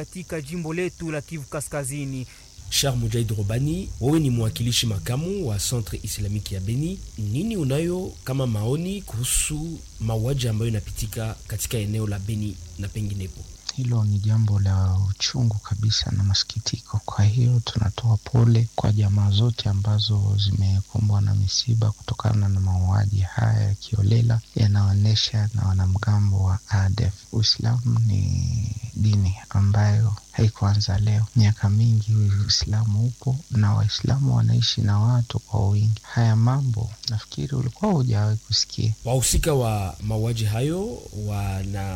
katika jimbo letu la Kivu Kaskazini. Shar Mujaid Robani, wewe ni mwakilishi makamu wa Centre Islamique ya Beni. Nini unayo kama maoni kuhusu mauaji ambayo inapitika katika eneo la Beni na penginepo? Hilo ni jambo la uchungu kabisa na masikitiko. Kwa hiyo tunatoa pole kwa jamaa zote ambazo zimekumbwa na misiba kutokana na mauaji haya ya kiolela yanaonyesha na wanamgambo wa ADF. Uislamu ni dini ambayo haikuanza leo. Miaka mingi Uislamu upo na Waislamu wanaishi na watu kwa wingi. Haya mambo nafikiri ulikuwa hujawahi kusikia. Wahusika wa mauaji hayo wana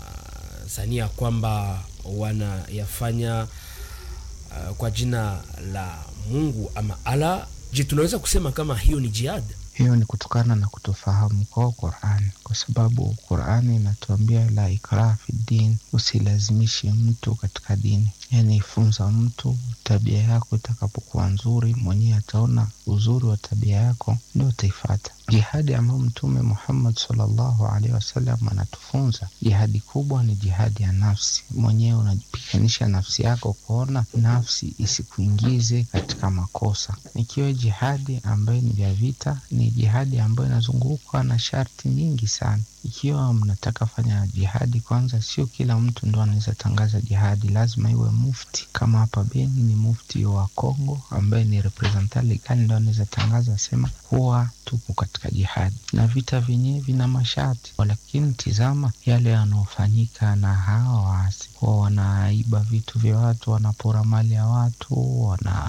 sania kwamba wanayafanya uh, kwa jina la Mungu ama Allah. Je, tunaweza kusema kama hiyo ni jihad? Hiyo ni kutokana na kutofahamu kwa Qur'an, kwa sababu Qur'an inatuambia la ikraha fi din, usilazimishe mtu katika dini. Yani ifunza mtu tabia yako, itakapokuwa nzuri mwenyewe ataona uzuri wa tabia yako, ndio utaifata. Jihadi ambayo Mtume Muhammad sallallahu alaihi wasallam anatufunza, jihadi kubwa ni jihadi ya nafsi. Mwenyewe unajipiganisha nafsi yako, kuona nafsi isikuingize katika makosa. Ikiwa jihadi ambayo ni vya vita, ni jihadi ambayo inazungukwa na sharti nyingi sana. Ikiwa mnataka fanya jihadi, kwanza, sio kila mtu ndo anaweza tangaza jihadi, lazima iwe mufti. Kama hapa Beni ni mufti wa Kongo ambaye ni representant legal, ndo anaweza tangaza sema kuwa tuko katika jihadi, na vita vyenyewe vina masharti. Lakini tizama yale yanaofanyika na hawa waasi, kuwa wanaiba vitu vya watu, wanapora mali ya watu,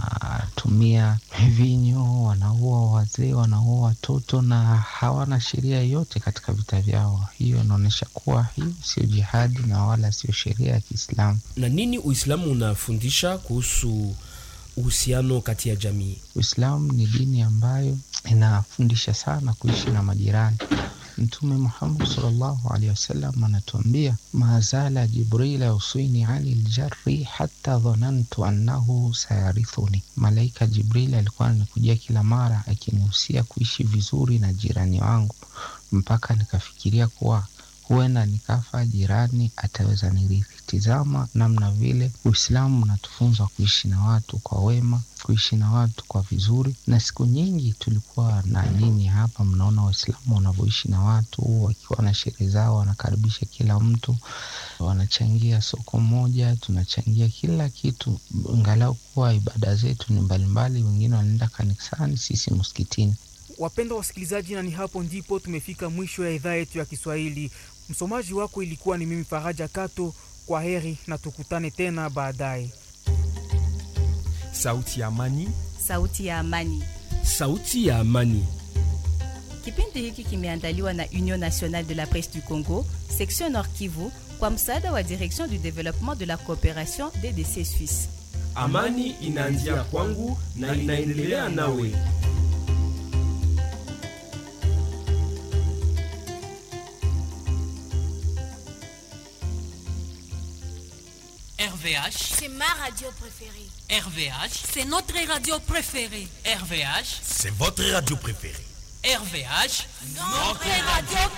wanatumia vinyo, wanaua wazee, wanaua watoto na hawana sheria yoyote katika vita vyao. Hiyo inaonyesha kuwa hiyo sio jihadi na wala sio sheria ya Kiislamu. Na nini Uislamu unafundisha kuhusu uhusiano kati ya jamii? Uislamu ni dini ambayo inafundisha sana kuishi na majirani. Mtume Muhammad sallallahu alaihi wasallam anatuambia, mazala Jibril yausini ani ljari hata dhanantu annahu sayarithuni, malaika Jibril alikuwa ananikujia kila mara akinihusia kuishi vizuri na jirani wangu mpaka nikafikiria kuwa huenda nikafa, jirani ataweza nirithi. Tizama namna vile Uislamu unatufunza kuishi na watu kwa wema, kuishi na watu kwa vizuri. Na siku nyingi tulikuwa na nyinyi hapa, mnaona Waislamu wanavyoishi na watu, wakiwa na sherehe zao, wanakaribisha kila mtu, wanachangia soko moja, tunachangia kila kitu, angalau kuwa ibada zetu ni mbalimbali. Wengine wanaenda kanisani, sisi msikitini. Wapendwa wasikilizaji, na ni hapo ndipo tumefika mwisho ya idhaa yetu ya Kiswahili. Msomaji wako ilikuwa ni mimi Faraja Kato. Kwa heri na tukutane tena baadaye. Sauti ya Amani, Sauti ya Amani. Sauti ya Amani. Kipindi hiki kimeandaliwa na Union Nationale de la Presse du Congo, section Nord Kivu, kwa msaada wa Direction du Développement de la Coopération DDC Suisse. Amani inaanzia kwangu na inaendelea nawe. RVH, C'est ma radio préférée. RVH, C'est notre radio préférée. RVH, C'est votre radio préférée. RVH. Notre radio